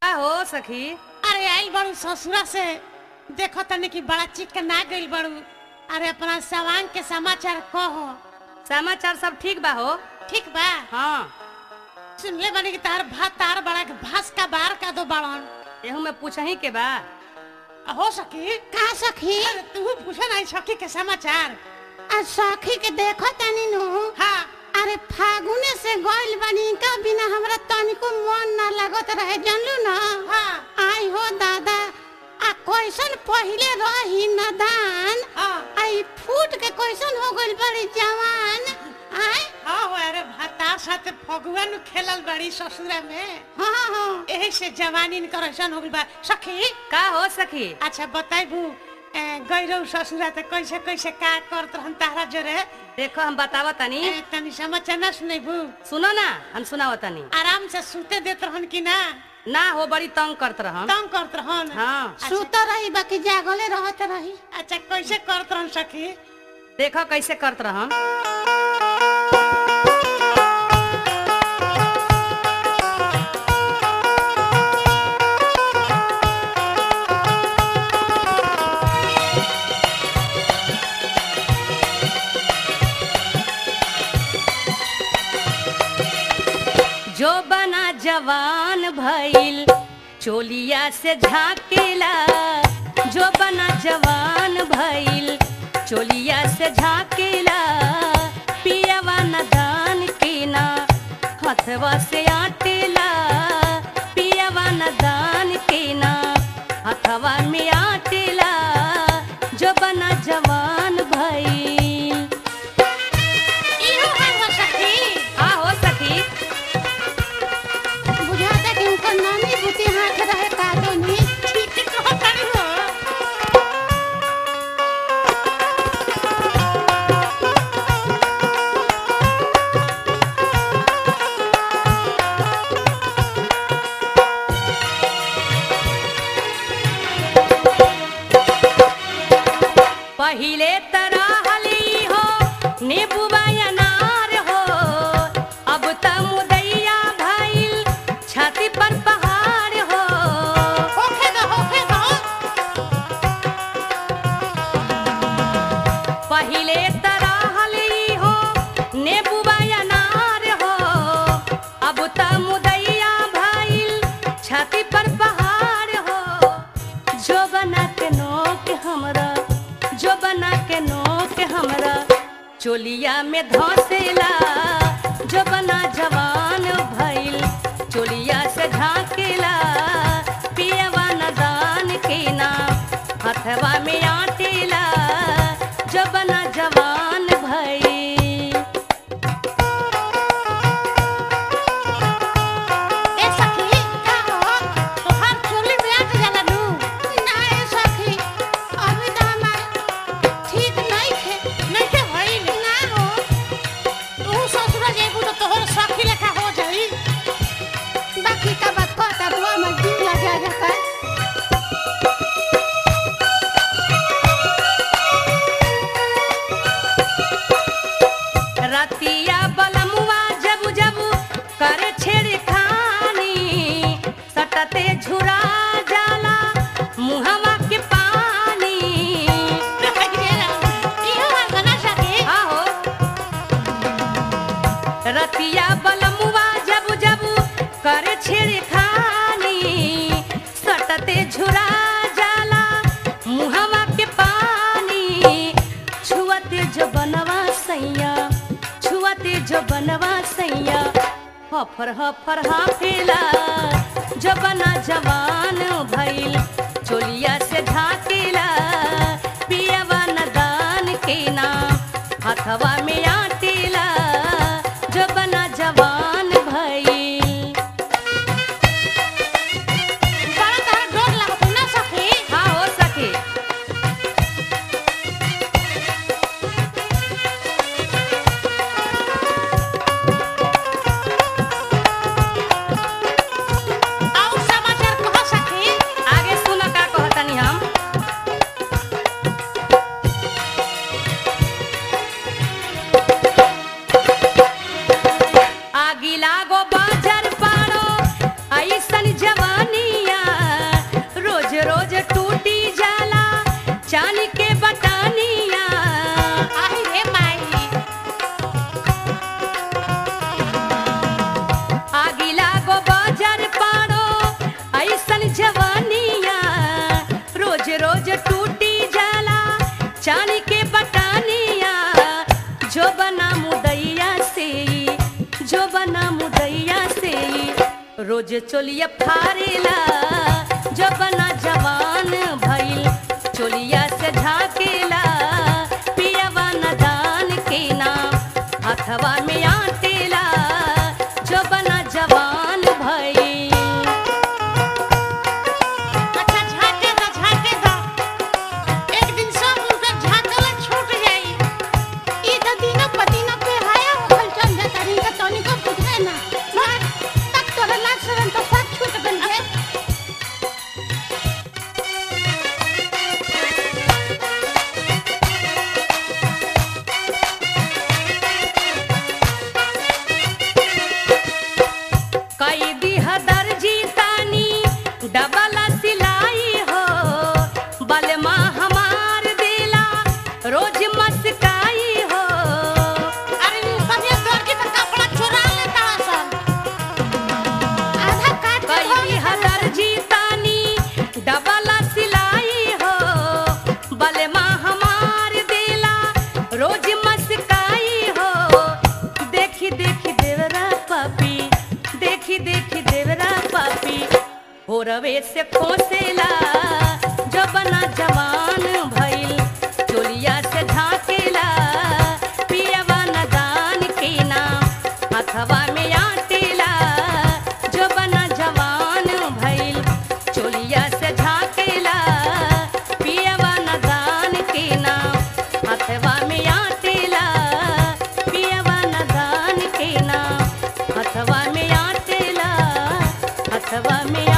का हो सखी अरे आइल बड़ू ससुरा से देखो तनी कि बड़ा चिकना गइल बड़ू अरे अपना सवांग के समाचार कहो समाचार सब ठीक बा हो ठीक बा हाँ सुनले बानी कि तार भात तार बड़ा के भास का बार का दो बड़न एहू में पूछही के बा हो सकी का सखी अरे तू पूछे नहीं सकी के समाचार आ सखी के देखो तनी नु हाँ अरे फागुने से गइल बानी का बिना हमरा तनिको मन ना लागत रहे जानलू ना हाँ आई हो दादा आ कैसन पहिले रही नदान हाँ आई फूट के कैसन हो गइल बड़ी जवान आय हाँ हो अरे भातार साथे फगुआ नु खेलल बड़ी ससुरा में हाँ हाँ एही से जवानी न करसन हो गइल बा सखी का हो सखी अच्छा बताइबू गइरौ ससुरा त कैसे कैसे का करत रहन तारा जरे देखो हम बतावा तनी ए, तनी समाचार ना सुनैबू सुनो ना हम सुनावा तनी आराम से सुते देत रहन कि ना ना हो बड़ी तंग करत रहम तंग करत रहन हाँ सुत रही बाकी जागले रहत रही अच्छा कैसे करत रहन सखी देखो कैसे करत रहम जो बना जवान भइल चोलिया से झाकेला जो बना जवान भइल चोलिया से झाकेला पियवा न दान केना हथवा से आटेला पियवा न दान केना हथवा में आटेला जो बना जवान भइल इहो हाल हो सखी आ हो सखी बुझाता कि उनका नानी बुती हाथ रहे का दोनी ठीक कहत तारी हो पहिले तरह हली हो नीबुआ अनार हो अब त मुदैया भइल छाती पर पहाड़ हो होखे दो होखे दो पहिले तरह हली हो नीबुआ अनार हो अब त मुदैया भइल छाती पर पहाड़ हो जो बना के नोक हमरा जो बना के नोक हमरा चोलिया में धसेला जो बना जवान भइल चोलिया से झाकेला पियवा न दान के ना हथवा में आटेला जो बना जवान भइल ए सखी का हो तोहार चोली में आट जाला नु ना ए सखी अभी तो हमार ठीक नहीं खे नहीं के भइल ना हो तू ससुरा जेबू तो तोहर सखी लेखा हो जाई बाकी का बात कहता रुआ में जीव लगा जाता रतिया बलमुआ जबू जबू करे छेड़ खानी सटते झुरा जाला मुहवा के पानी इहो हाल बना सके आहो रतिया बलमुआ जबू जबू करे छेड़ खानी सटते झुरा जाला मुहवा के पानी छुअते जो बनवा सैया छुअते जो बनवा सैया हफर हफर हाफेला जो बना जवान भइल चोलिया से झाकेला पियवा न दान के ना हथवा में आटेला जो बना जवान भइल बड़ा तार डोर लागत ना सखी हाँ हो सके और समाचार कह सखी आगे सुन का कहतनी हम रोज चोलिया फारेला जबना जवान भइल चोलिया से झाकेला पियवा न दान के नाम हथवा में आटेला जबना जवान भइल अच्छा झाके दा झाके दा एक दिन सब उनका झाकला छूट जाई ई त दिनो पतिनो पे हाया होखल चल जाता नहीं का तनिको बुझे ना मार तक तोरा लाग सरन तो सब छूट गल है कई दिह दर्जी तानी डबल सिलाई हो बलमा हमार दिला रोज मस्काई हो अरे उ सब ये दर्जी का कपड़ा चुरा लेता सब आधा काट के कई धो दिह दर्जी तानी डबल सिलाई हो बलमा हमार दिला रोज मस्काई हो देखी देखी देवरा पापी देखी देखी देवरा पापी हो रवे से खोसेला जबना जवान भइल चोलिया से झाकेला पियवा न दान के नाम हथवा में आटेला जबना जवान भइल चोलिया से झाकेला पियवा न दान के नाम हथवा में आटेला पियवा न दान के नाम हथवा में आटेला हथवा में